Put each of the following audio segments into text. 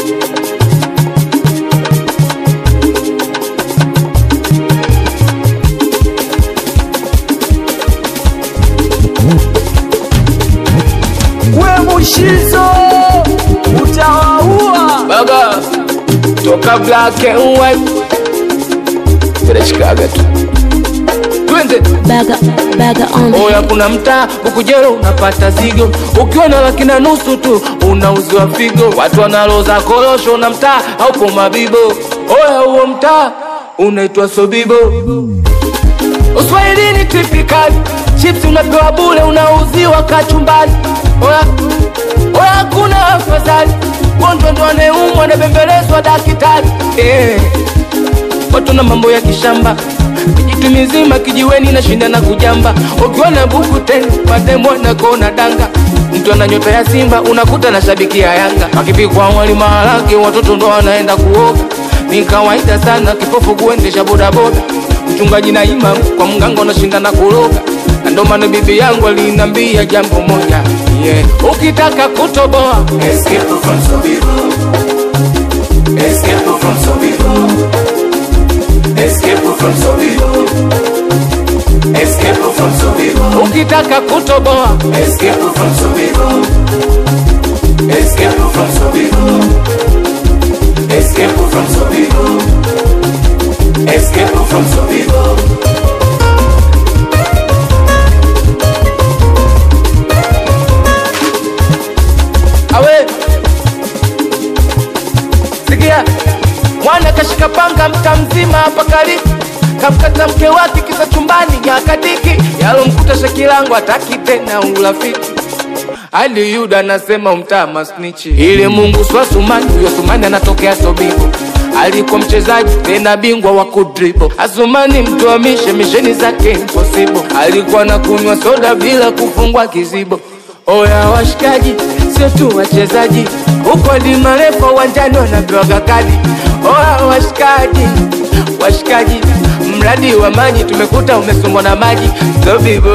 we mushizo utawaua baba toka black and white tunashikaga tu twende Bagger, bagger on the oya kuna mtaa ukujero unapata zigo ukiwa na laki na nusu tu unauziwa figo watu wanaloza korosho na mtaa haupo mabibo oya huo mtaa unaitwa sobibo uswahilini tipikali chips unapewa bule unauziwa kachumbali oya oya kuna afadhali gonjwa ndo anayeumwa anabembelezwa dakitari eh watu na mambo ya kishamba kijitu mizima kijiweni na shinda na kujamba ukiwa na buku tena mademo na kona danga mtu ana nyota ya simba unakuta na shabiki ya yanga akipikwa wali maharage watoto ndo wanaenda kuoga ni kawaida sana kipofu kuendesha bodaboda mchungaji na imam kwa mganga unashinda na kuroga na ndo maana bibi yangu alinambia jambo moja yeah. ukitaka kutoboa Escape from Sobibo. Escape from Sobibo. Escape from Sobibo. Escape from Sobibo. ukitaka kutoboa Escape from Sobibo. Escape from Sobibo. Escape from Sobibo. Escape from Sobibo. awe sikia mwana kashika panga mta mzima hapa karibu kamkata mke wake kisa chumbani ya kadiki yalomkuta shakilangu ataki tena urafiki hadi yuda anasema umtaa masnichi ili mungu swa sumani huyo sumani anatokea sobibo alikuwa mchezaji tena bingwa wa kudribo asumani mtuamishe misheni zake impossible alikuwa na kunywa soda bila kufungwa kizibo oya washikaji sio tu wachezaji huko hadi marefa uwanjani wanapewaga kadi oya washikaji washikaji mradi wa maji tumekuta umesombwa na maji sobibo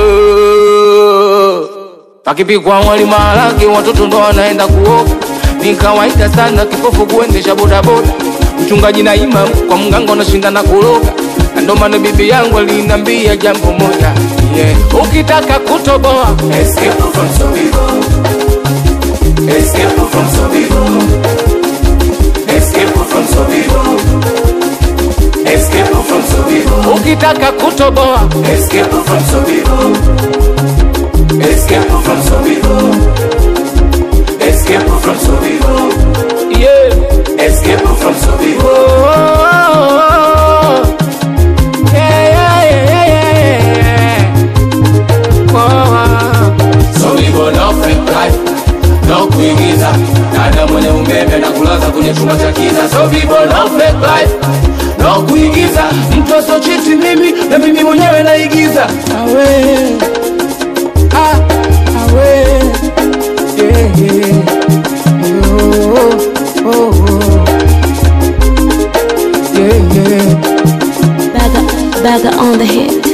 akipikwa wali maharage watoto ndo wanaenda kuoga ni kawaida sana kipofu kuendesha bodaboda mchungaji na imam kwa mganga unashinda na kuroga na ndo maana bibi yangu alinambia jambo moja yeah. ukitaka kutoboa Escape from Sobibo. Escape from Sobibo. Escape from Sobibo. Escape from Sobibo. ukitaka kutoboa Escape from Sobibo. Escape from Sobibo. Escape from Sobibo. yeah. Escape from Sobibo. Oh, yeah, yeah, yeah, yeah, yeah. Oh, Sobibo no fake life. No kuigiza. Dada mwenye umeme na kulaza kwenye chumba cha kiza. Sobibo no fake life. No kuigiza. mtu asochiti mimi na mimi mwenyewe naigiza awe ah, awe yeah, yeah. Oh, oh, oh. Yeah, yeah. bagger, bagger on the hit.